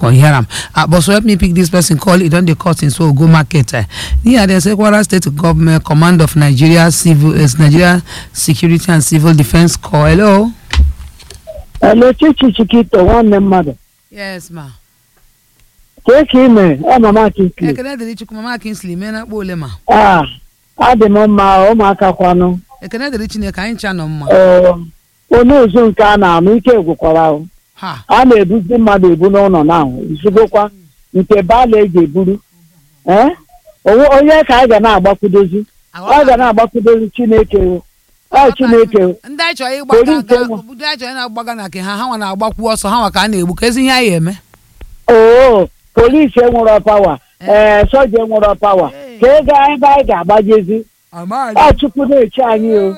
come hear am ah but so help me pick this person call e don dey cut him so we go market eh here dem say kwara state government command of nigeria civil uh, nigeria security and civil defence corps hello. Hello, Chichi Chikito, nwanne mmadụ. yes ma. Kee ka ime, ọ mama Kinsley. ekele dịrị chukwu mama kinsley mee na akpa ole ma. Ah, adị m mma, ụmụaka kwanụ. ekele dịrị chineke anyị ncha nọ mma. Ee, onye ụzụ nke a na-anụ ike gwụkwara ahụ. ha A na-ebuzi mmadụ ebu n'ụlọ n'ahụ, izugokwa nke baala eji eburu. Ee, onwe onye ka a ga na-agbakwudozi. Ọ ga na-agbakwudozi Chineke o. Ọ Chineke o. ndị anyị chọrọ ịgbaga Ori nke aga nwa. ndị anyị chọrọ ịna-agbaga na nke ha ha nwa na-agbakwu ọsọ ha nwa ka a na-egbu ka ezi ihe anyị eme. Oo, polisi enwero pawa. Ee, soja enwero pawa. Ka ego ebe anyị ga-agbajezi. Ọ Chukwu na-eche anyị o.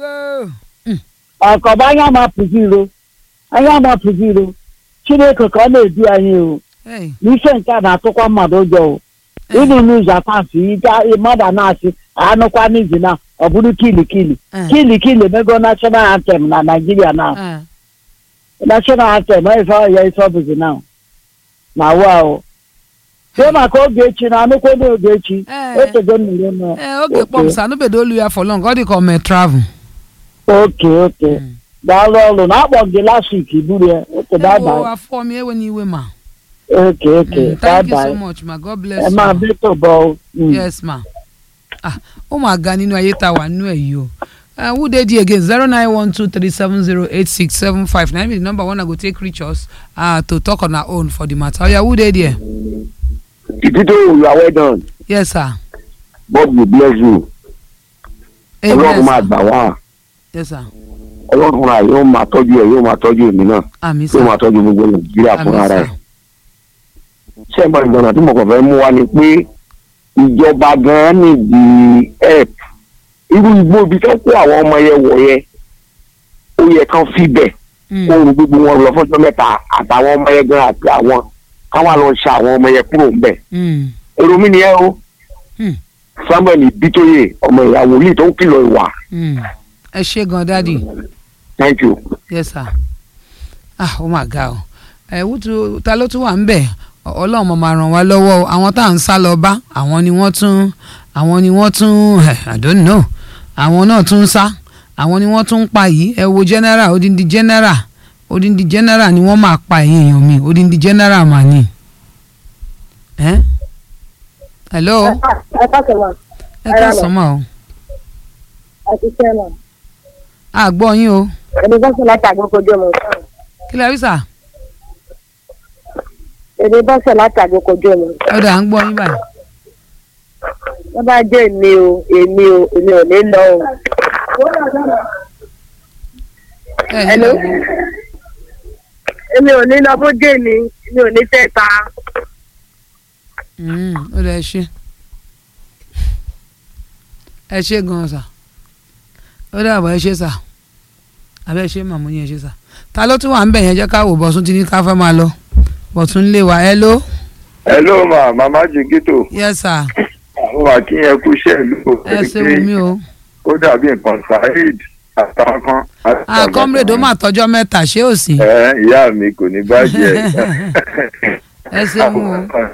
ọkọba anya mapụzi iro anya mapụzi iro chineke ka ọ na-edu anyị o Hey, n'ife nke a na-atụkwa mmadụ ụjọ o ịnụ n'ụzọ atasị ike mmadụ a na-asị anụkwa n'izi na ọ bụrụ kilikili eh, kilikili emego national anthem na naijiria na eh. national anthem ife ọya ife ọbụzi na na wa o sie maka ogechi na anụkwa n'oge echi Eh. etego nnere m ee oge kpọmsa anụbedo olu ya for long ọ dị ka o mee travel. oke oke daalụ ọrụ na akpọ gị last week buru ya oke Ewo, bye afọ m ewe n'iwe ma. oke oke Mm, thank you so bye much ma god ẹ bless máa you. bí tó bọ ọ. yes ma. ah ó mà ga nínú ayé tá a wà nínú ẹ̀ yìí o. Uh, who dey there again zero nine one two three seven zero eight six seven five na be the number one i go take reach us uh, to talk on our own for the matter oya who dey there. Tito, you are well done. yes sir. God will bless you. Ọlọ́run máa gbà wá. yes sir. Ọlọ́run máa yóò máa tọ́jú ẹ̀ yóò máa tọ́jú èmi náà. àmì Yóò sir. máa tọ́jú gbogbo Nàìjíríà àmì fúnra rẹ̀. sir. Ṣé ìgbà ìgbọ̀nà tí mo kàn fẹ́ mú wá ni pé ìjọba gan-an nìdí help. Irú igbó ibi tó kó àwọn ọmọ yẹn wọ̀ yẹn. Ó yẹ kán fi bẹ̀. Mm. Oòrùn gbogbo wọn lọ fọ́jọ́ mẹ́ta àtàwọn ọmọ yẹn gan àti àwọn káwọn lọ ṣe àwọn ọmọ yẹn kúrò ńbẹ̀. Mm. Èrò mi nìyẹn o. Hmm. Samuel Bitoye ọmọ ìyá wòlíì tó ń kìlọ̀ ìwà. Mm. ẹ ṣe gan dadi. Thank you. yes sir ah ó mà ga o ẹ wútu ta ló tún wà ń bẹ̀ Ọ- ọlọ́run mo máa ràn wá lọ́wọ́ o àwọn tá à ń sá lọ bá àwọn ni wọ́n tún àwọn ni wọ́n tún ẹ i don't know àwọn náà tún ń sá àwọn ni wọ́n tún ń pa yìí ẹ wo general odindi general odindi general ni wọ́n máa pa ẹ̀yìn èèyàn mi odindi general mà ní. ẹ hello ẹ káàkiri ma ẹ kẹsàn-án mọ́ o àti sẹ́mà a gbọ́ yín o èdè bọ́sẹ̀ láti àgbókojú ọmọ ìsáà kí lẹ rí sà èdè bọ́sẹ̀ láti àgbókojú ọmọ ìsáà ọ̀dà à ń gbọ́ yín báyìí. wọ́n bá jẹ́ èmi o èmi o èmi ò ní lọ o. ẹ ní Hello? lọ wo. èmi ò ní lọ bó jẹ́ èmi èmi ò ní fẹ́ ta. Mm, ó dẹ ṣe ẹ ṣe gan sà ó dàbọ̀ ẹ ṣe sà àbẹ ṣe màmú yẹn ṣe sà ta ló tún wà ń bẹ̀ yẹn jẹ́ ká wò bọ̀sùn tí ní ká fẹ́ máa lọ bọ̀sùn lé wa ẹ ló hello ma mama jigito yes sir àwọn máa kí yẹn kú iṣẹ́ ìlú ẹ ṣe wù mí o ó dàbí nǹkan saheed àtàwọn kan. ah comrade ó mà tọjọ́ mẹ́ta ṣé ò sí ẹ ìyá mi kò ní bàjẹ́ ẹ ṣeun o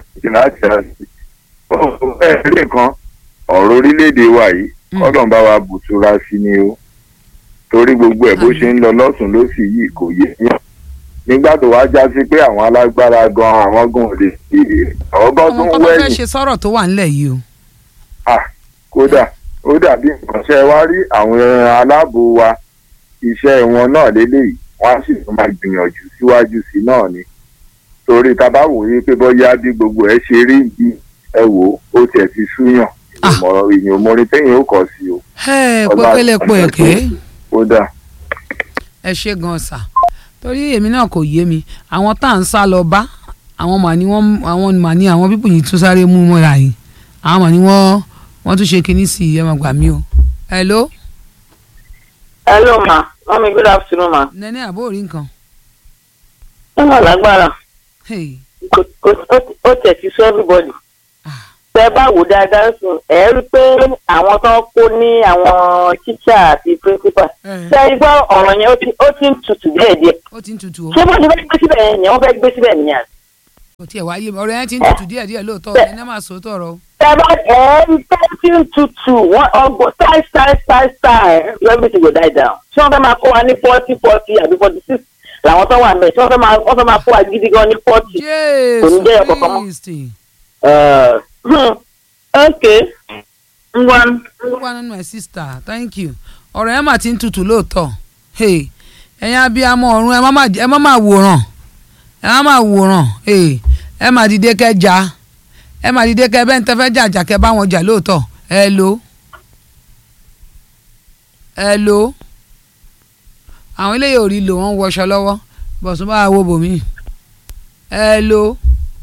o. ẹ rí nǹkan ọ̀rọ̀ orílẹ̀-èdè wa yìí Mm. kọ́dọ̀ bá wa bùtúra sí ni o torí gbogbo ẹ̀ bó ṣe ń lọ lọ́sùn lósì yìí kò yé yàn nígbà tó wá já sí pé àwọn alágbára gan àwọn gan ò lè ṣe ọgọ́ tó ọmọ ń kan tó fẹ́ wẹ̀yìn ṣe sọ̀rọ̀ tó wà nílẹ̀ yìí o ah kódà ó dàbí nǹkan ṣe wá rí àwọn aláàbò wa iṣẹ́ wọn náà lélẹ́yìí wọ́n á sì tún máa gbìyànjú síwájú sí náà ni torí tá a bá wòye pé bóyá bí gbogbo ẹ ṣe rí bí ẹ wò ó ó tiẹ̀ ti súyàn ìyẹn òmòrin téèyàn ó kọ̀ sí o ẹ Ọlá- pépélé po èké kódà ẹ ṣe gan sà torí èmi náà kò yé mi àwọn tá à ń sá lọ bá àwọn mà ní wọn àwọn mà ní àwọn pípò yìí tún sáré mú mọ́ra yìí àwọn mà ní wọ́n wọ́n tún ṣe kinní sí i ẹ máa gbà mí o. hello hello ma mami good afternoon ma. nẹ́ní àbó rí nǹkan. ẹ má lágbára Hey. Kò- kò- ó tẹ̀ sí sọ everybody. Ah. tẹ bá wò dáadáa sùn ẹ rí i pé àwọn tó ń kó ní àwọn tíṣà àti principal. Eh, ṣé ẹ gbọ́ ọ̀rọ̀ yẹn ó ti- ó ti ń tutù díẹ̀díẹ̀. ó ti ń tutù o. ṣé bó ti fẹ́ gbé síbẹ̀ yẹn wọ́n fẹ́ gbé síbẹ̀ nìyẹn. kò tiẹ̀ wáyé mi ọ̀rọ̀ yẹn ti ń tutù díẹ̀ díẹ̀ lóòótọ́ ẹ̀ ní máa sọ tọ̀rọ̀ o. tẹ́lá ẹ̀ẹ́dì tẹ́tí ń tutù wọ́n ọgbọ́n style style style style everything go die down. tí wọ́n fẹ́ máa kó wa ní forty forty àbí forty six làwọn tó wà mẹ́ tí wọ́n fẹ́ máa wọ́n fẹ́ máa kó wa gidi gan ní forty. Kò ní jẹ́ ọ̀kọ̀ọ̀kan mọ́. Kristi ok ngwa one my sister thank you ọ̀rọ̀ yẹn mà ti ń tutù lóòótọ́ Hey, ẹ̀yin abiyamọ ọ̀run ẹ má má- ẹ má má wòran ẹ má má wòran Hey, ẹ má dìde kẹ́ jà ẹ má dìde kẹ́ bẹ́ẹ̀ ń tẹ́ fẹ́ jà jà kẹ́ bá wọn jà lóòótọ́ ẹ lo ẹ lo àwọn eléyìí ò rí lò wọ́n wọṣọ lọ́wọ́ bọ̀sùn bá wo bòmí ẹ lo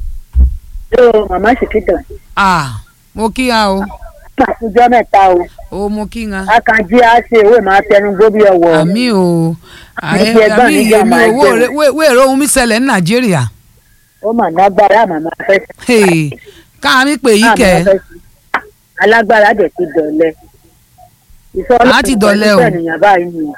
yóò màmá ṣìkìtà ah mo kí ha o àtijọ́ mẹ́ta o o mo kí ha akanjí á ṣe ìwé máa tẹnu gbó bí ọwọ́ àmì o Àmì ti ẹgbọ́n àmì níjà èmi máa owó jẹun. rẹ wéèrè ohun mi ṣẹlẹ̀ ní nàìjíríà ó mà lágbára màmá fẹ́ Hey, káàmì pè yí màmá kẹ́ fẹ́ sí. alágbára dẹ̀ ti dọ̀lẹ́ ìfọ́nà Á ti dọ̀lẹ́ o. ènìyàn báyìí ni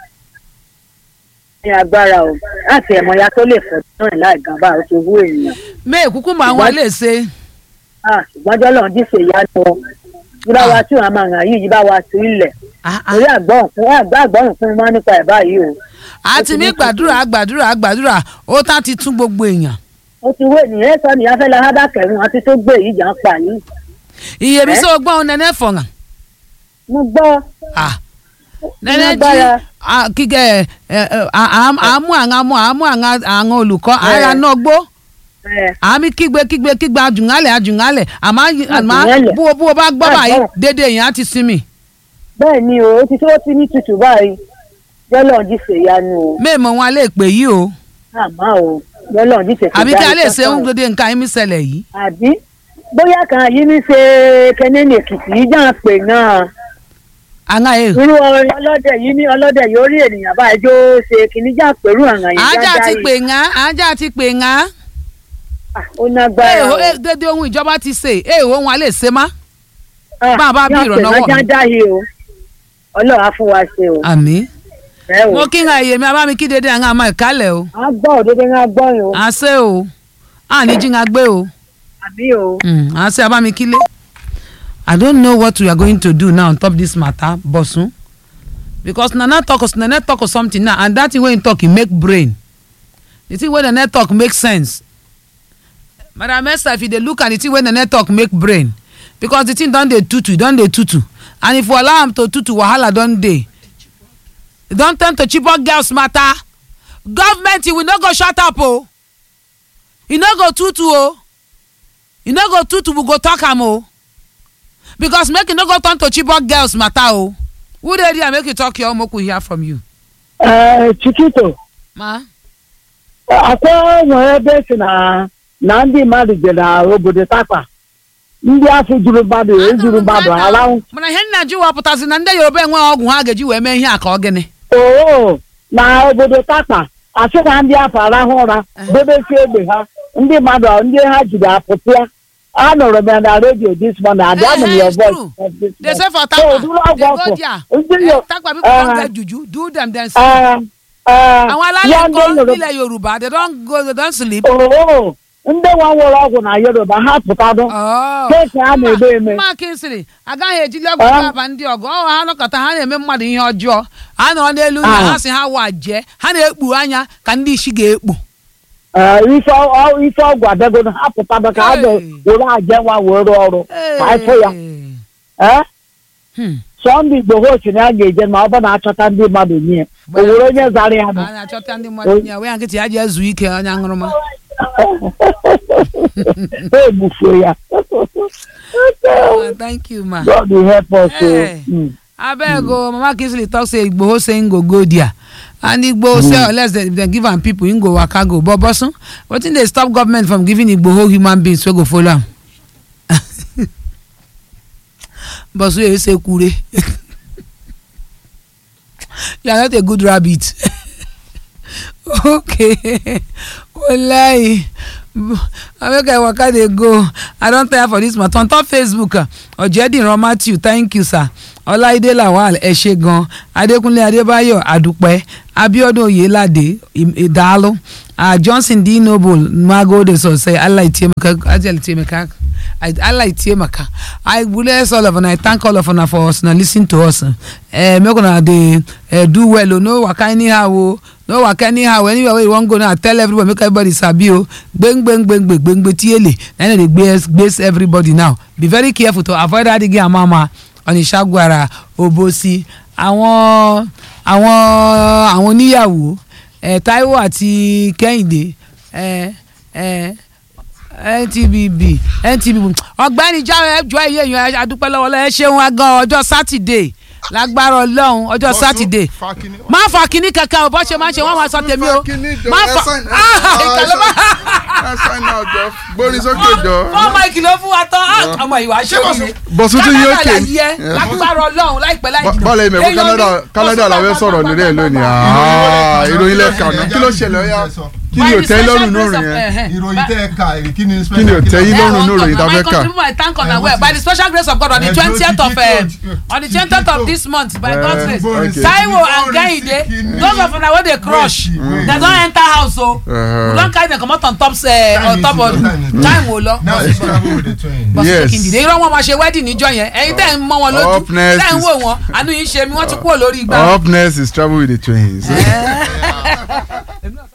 ní agbára o láti ẹ̀mọ́ya tó lè fọ́ náà láì gan bá o ti wú ènìyàn mẹ́ẹ̀ kúkú máa wọn lè ṣe Ah, ṣùgbọ́n jọ́lọ́ díṣe ìyanu o yí bá wa tí wọ́n máa hàn yìí yí bá wa tú ilẹ̀ Ah, ah. torí àgbọ̀n fún àgbà àgbọ̀n fún mi máa nípa ẹ̀ báyìí o àti mi gbàdúrà gbàdúrà gbàdúrà ó tá ti tún gbogbo èèyàn ó ti wé ènìyàn sọ nìyá fẹ́ la hábà kẹrin àti tó gbé yìí jà ń pa yìí iye mi Eh? sọ gbọ́n nẹ́nẹ́ fọ̀hàn mo gbọ́ Ah, nẹ́nẹ́ jí Lágbára. ah, kíkẹ́ ẹ̀ ẹ̀ ẹ̀, à- à- àmú àwọn àmú àmú àwọn àwọn olùkọ́ ara náà gbó ẹ̀ àmì kígbe kígbe kígbe àjùngálẹ̀ àjùngálẹ̀ àmọ́ àmọ́ Àjùngálẹ̀. bó bó bá gbọ́ báyìí Àjùngálẹ̀. dédé èèyàn á ti sinmi bẹ́ẹ̀ ni o ó ti tó ti ní tutù báyìí jọ́lọ́ díṣe ìyanu o mẹ́ẹ̀mọ́ wọn lè pè yí o àmọ́ o jọ́lọ́ díṣe àbí kí a lè ṣe ń gbèdé nǹkan ẹ̀mí ṣẹlẹ̀ yìí àbí bóyá kan yìí ní ṣe kẹ́nẹ́nì èkìtì yìí jà ń pè náà àná ẹ̀ irú ọlọ́dẹ yìí ní ọlọ́dẹ yóò rí ènìyàn báyìí jó ṣe kìíní jà pẹ̀lú àwọn yìí ajá dáadáa ti yìí. pè ńá ajá ti pè ńá Ah, ó nágbára o. dédé ohun ìjọba ti ṣe èèwọ̀ ohun a lè ṣe má. Ah, bá a bá bí yàn pè ìrànlọ́wọ́ wọ́n dáadáa yìí o ọlọ́run á fún wa ṣe o. àmì ẹ o mo kí n ha èyí mi abámi kí dédé àwọn àmọ́ ìkálẹ̀ o a gbọ́ òdodo ń gbọ́ yìí o à ṣe o à ní jí ń gbé o àbí o. Mm, à ṣe abámi kílé. I don't know what we are going to do now on top this matter bosun because nana talk us nana talk us something now and that thing wey him talk e make brain the thing wey nana talk make sense madam esther if you dey look at the thing wey nana talk make brain because the thing don dey tutu e don dey tutu and if we allow am to tutu wahala don dey e don turn to chibok girls matter government we no go shut up o e no go tutu o e no go tutu we go talk am o because make e no go turn to chibok girls matter o who dey there make you talk your own make we hear from you. Ee, Chikito ma akwa nwere ebe si na na ndị mmadụ je na obodo takwa ndị afọ juru mmadụ ejuru mmadụ arahụ mana ihe nna ji wapụtazi na ndị yoruba enweghị ọgwụ ha ga-eji wee mee ihe a ka ọ gịnị oo na obodo takwa asị na ndị afọ arahụ ụra debesi egbe ha ndị mmadụ ndị ha jiri apụpịa anụrụ m ya na redio this morning and anụ m Eh, your it's voice true. this they say morning. for So, takwa ụdịrị ọgwụ they go ọkụ there ndị Eh, yo takwa people Eh. don get juju do them then sleep ee ee àwọn ya alálẹ̀ ndị kan Yoruba nílẹ̀ yorùbá they don go they don sleep. oo ndị nwa nwere ọgwụ na yoruba ha pụtadụ Oh. keeki a na-eme eme mma kinsiri agaghị ejili ọgwụ Ah. aba ndị ọgụ ọ ha nọkọta ha na-eme mmadụ ihe ọjọọ ha nọ n'elu ụlọ Ah. ha si ha wa jee ha na-ekpu anya ka ndị isi ga-ekpu Ee, ife ọ- ife ọgwụ abịagodo ha pụtadụ ka a Hey. were aje nwa were ọrụ ka anyị fụ ya ee Hmm. sọnde igbo hochi na ya ga-eje ma ọ bụ na-achọta ndị mmadụ nye o were onye zara ya nụ a na-achọta ndị mmadụ nye wee nkịtị ya ji ezu ike onye aṅụrụma ha egbufuo ya Ah, thank you ma God will help us o. Hey. Mm. abeg o mama kinsili talk say igboho say im go go there and igboho say unless dem dem give am people im go waka go but bosun wetin dey stop government from giving igboho human beings wey go follow am bosun yeye say kure you are not a good rabbit okay wallahi make i waka dey go i don tire for this matter on top facebook ah, ọ̀jẹ̀dìran matthew thank you sir ọláìdé lawal ẹ ṣé gan adékúnlé adébáyọ̀ àdúpẹ́ abiodun oyelade Im- idalo uh, johnson d noble magode sose allah itiemaka ajal itiemaka I, Allah itiemaka I bless all of una I thank all of una for us na lis ten to us uh, make una dey uh, do well o no waka anyhow o no waka anyhow anywhere wey you wan go now tell everybody make everybody sabi o gbengbengbengbe gbengbe tiele na im dey gbase gbase everybody now be very careful to avoid adige amama onisagwara obosi àwọn àwọn àwọn oníyàwó ẹ taiwo àti kẹ́hìndé ẹ ẹ ntbb ntbb ọ̀gbẹ́ni jáwé ẹjọ́ ẹ̀yẹ èèyàn adúpẹ́ lọ́wọ́ lọ́wọ́ ẹ ṣeun agan ọjọ́ sátidé lágbára ọlọ́run ọjọ́ sátidé má fa kinní kankan o bó ṣe máa ń ṣe wọ́n máa sọ tèmi o má fa ah ìkàlọ́ bá gbórí sókè jọ. fọ́ọ̀mù ìkìlọ̀ fún wa tán ah, ọmọ ìwà ṣe wọ́n mi Bọ̀sùn tún yóò ké. yẹ lágbára ọlọ́run láìpẹ́ láì jìnnà bọ́ọ̀lù ẹ̀mẹ̀kú Èèyàn Canada ní- Canada la fẹ́ sọ̀rọ̀ lórí ẹ̀ lónìí Ah, ìròyìn lẹ́ka náà kí ló ṣẹlẹ̀ ọ̀yá kí ni ò tẹ́ yín lọ́rùn nínú rìn yẹn ìròyìn tẹ́ ẹ ka kí ni kí ni ò tẹ́ yín lọ́rùn nínú ròyìn tá a fẹ́ my kà. country my thank God and well by the special grace of God on the Eh, twentieth of Tito, uh, Tito. on the twentieth of this month by Eh, God's grace okay. Taiwo and Kehinde those of una wey dey crush dem don enter house o Uh-huh. we don carry dem comot on top uh, on top of time o lọ now she travel with the twins. bọ́sù Yes. tó kìndìdé irọ́ wọn máa ṣe wedding níjọ́ yẹn ẹ̀yin tẹ́ ẹ̀ ń mọ́ wọn lójú Up next tẹ́ ẹ̀ ń is- wò wọn àánú yìí ń ṣe mi wọ́n ti kúrò lórí igbá. up next is travel with the twins.